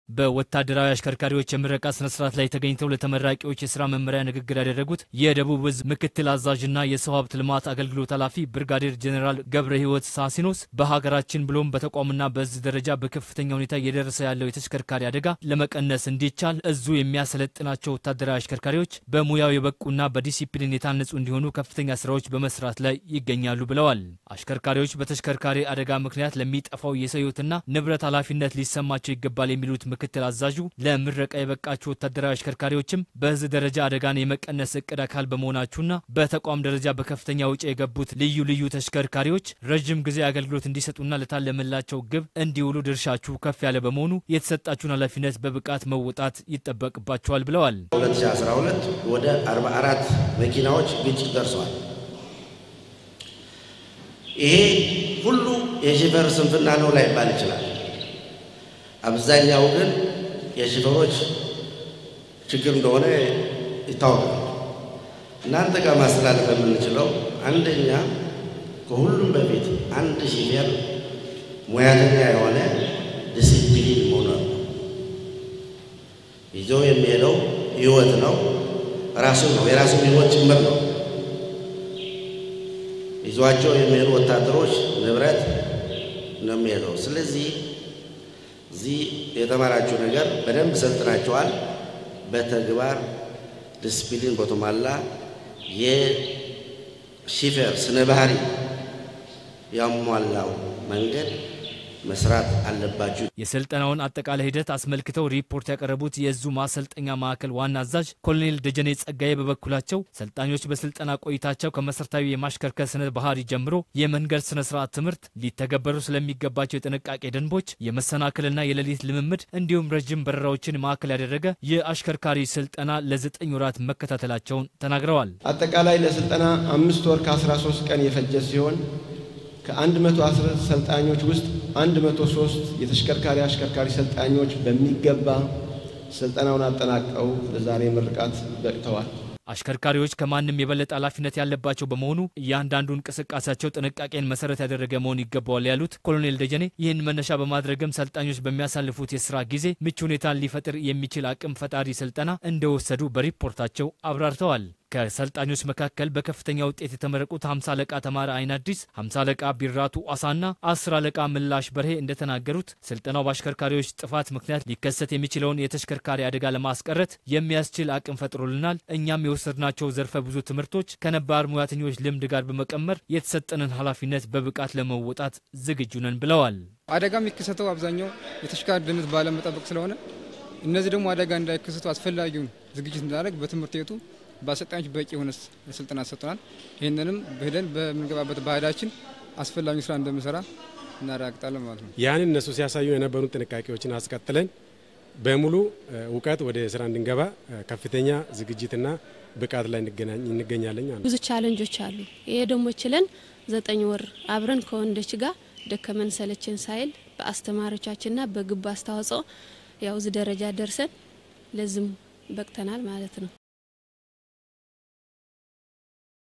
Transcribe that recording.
በወታደራዊ አሽከርካሪዎች የምረቃ ስነ ስርዓት ላይ ተገኝተው ለተመራቂዎች የስራ መመሪያ ንግግር ያደረጉት የደቡብ እዝ ምክትል አዛዥና የሰው ሀብት ልማት አገልግሎት ኃላፊ ብርጋዴር ጄኔራል ገብረ ሕይወት ሳሲኖስ በሀገራችን ብሎም በተቋምና በእዝ ደረጃ በከፍተኛ ሁኔታ እየደረሰ ያለው የተሽከርካሪ አደጋ ለመቀነስ እንዲቻል እዙ የሚያሰለጥናቸው ወታደራዊ አሽከርካሪዎች በሙያው የበቁና በዲሲፕሊን የታነጹ እንዲሆኑ ከፍተኛ ስራዎች በመስራት ላይ ይገኛሉ ብለዋል። አሽከርካሪዎች በተሽከርካሪ አደጋ ምክንያት ለሚጠፋው የሰው ሕይወትና ንብረት ኃላፊነት ሊሰማቸው ይገባል የሚሉት ምክትል አዛዡ ለምረቃ የበቃችሁ ወታደራዊ አሽከርካሪዎች በህዝብ ደረጃ አደጋን የመቀነስ እቅድ አካል በመሆናችሁና በተቋም ደረጃ በከፍተኛ ውጪ የገቡት ልዩ ልዩ ተሽከርካሪዎች ረዥም ጊዜ አገልግሎት እንዲሰጡና ለታለመላቸው ግብ እንዲውሉ ድርሻችሁ ከፍ ያለ በመሆኑ የተሰጣችሁን ኃላፊነት በብቃት መወጣት ይጠበቅባችኋል ብለዋል። 2012 ወደ 44 መኪናዎች ግጭት ደርሰዋል። ይሄ ሁሉ የሾፌር ስንፍና ነው ላይባል ይችላል። አብዛኛው ግን የሾፌሮች ችግር እንደሆነ ይታወቃል። እናንተ ጋር ማስተላለፍ የምንችለው አንደኛ ከሁሉም በፊት አንድ ሾፌር ሙያተኛ የሆነ ዲሲፕሊን መሆኑ ነው። ይዞ የሚሄደው ህይወት ነው፣ ራሱ ነው፣ የራሱ ህይወት ጭምር ነው። ይዟቸው የሚሄዱ ወታደሮች ንብረት ነው የሚሄደው። ስለዚህ እዚህ የተማራችሁ ነገር በደንብ ሰልጥናችኋል። በተግባር ዲስፕሊን በተሟላ የሾፌር ስነ ባህሪ ያሟላው መንገድ መስራት አለባችሁ። የስልጠናውን አጠቃላይ ሂደት አስመልክተው ሪፖርት ያቀረቡት የእዙ ማሰልጠኛ ማዕከል ዋና አዛዥ ኮሎኔል ደጀኔ ጸጋዬ በበኩላቸው ሰልጣኞች በስልጠና ቆይታቸው ከመሰረታዊ የማሽከርከር ስነ ባህሪ ጀምሮ የመንገድ ስነ ስርዓት ትምህርት፣ ሊተገበሩ ስለሚገባቸው የጥንቃቄ ደንቦች፣ የመሰናክልና የሌሊት ልምምድ እንዲሁም ረዥም በረራዎችን ማዕከል ያደረገ የአሽከርካሪ ስልጠና ለዘጠኝ ወራት መከታተላቸውን ተናግረዋል። አጠቃላይ ለስልጠና አምስት ወር ከ13 ቀን የፈጀ ሲሆን ከ110 ሰልጣኞች ውስጥ 103 የተሽከርካሪ አሽከርካሪ ሰልጣኞች በሚገባ ስልጠናውን አጠናቀው ለዛሬ ምርቃት በቅተዋል። አሽከርካሪዎች ከማንም የበለጠ ኃላፊነት ያለባቸው በመሆኑ እያንዳንዱ እንቅስቃሴያቸው ጥንቃቄን መሰረት ያደረገ መሆን ይገባዋል ያሉት ኮሎኔል ደጀኔ ይህን መነሻ በማድረግም ሰልጣኞች በሚያሳልፉት የስራ ጊዜ ምቹ ሁኔታን ሊፈጥር የሚችል አቅም ፈጣሪ ስልጠና እንደወሰዱ በሪፖርታቸው አብራርተዋል። ከሰልጣኞች መካከል በከፍተኛ ውጤት የተመረቁት 50 አለቃ ተማረ አይን አዲስ፣ 50 አለቃ ቢራቱ አሳና 10 አለቃ ምላሽ በርሄ እንደተናገሩት ስልጠናው በአሽከርካሪዎች ጥፋት ምክንያት ሊከሰት የሚችለውን የተሽከርካሪ አደጋ ለማስቀረት የሚያስችል አቅም ፈጥሮልናል። እኛም የወሰድናቸው ዘርፈ ብዙ ትምህርቶች ከነባር ሙያተኞች ልምድ ጋር በመቀመር የተሰጠንን ኃላፊነት በብቃት ለመወጣት ዝግጁ ነን ብለዋል። አደጋ የሚከሰተው አብዛኛው የተሽከርካሪ ደህንነት ባለመጠበቅ ስለሆነ እነዚህ ደግሞ አደጋ እንዳይከሰቱ አስፈላጊውን ዝግጅት እንዳደረግ በትምህርት ቤቱ በአሰልጣኞች በቂ የሆነ ስልጠና ሰጥቶናል። ይህንንም ሄደን በምንገባበት ባህዳችን አስፈላጊ ስራ እንደምንሰራ እናረጋግጣለን ማለት ነው። ያንን እነሱ ሲያሳዩ የነበሩን ጥንቃቄዎችን አስቀጥለን በሙሉ እውቀት ወደ ስራ እንድንገባ ከፍተኛ ዝግጅትና ብቃት ላይ እንገኛለን። ብዙ ቻለንጆች አሉ። ይሄ ደግሞ ችለን ዘጠኝ ወር አብረን ከወንዶች ጋር ደከመን ሰለችን ሳይል በአስተማሪዎቻችንና በግብ አስተዋጽኦ ያው እዚህ ደረጃ ደርሰን ለዝም በቅተናል ማለት ነው።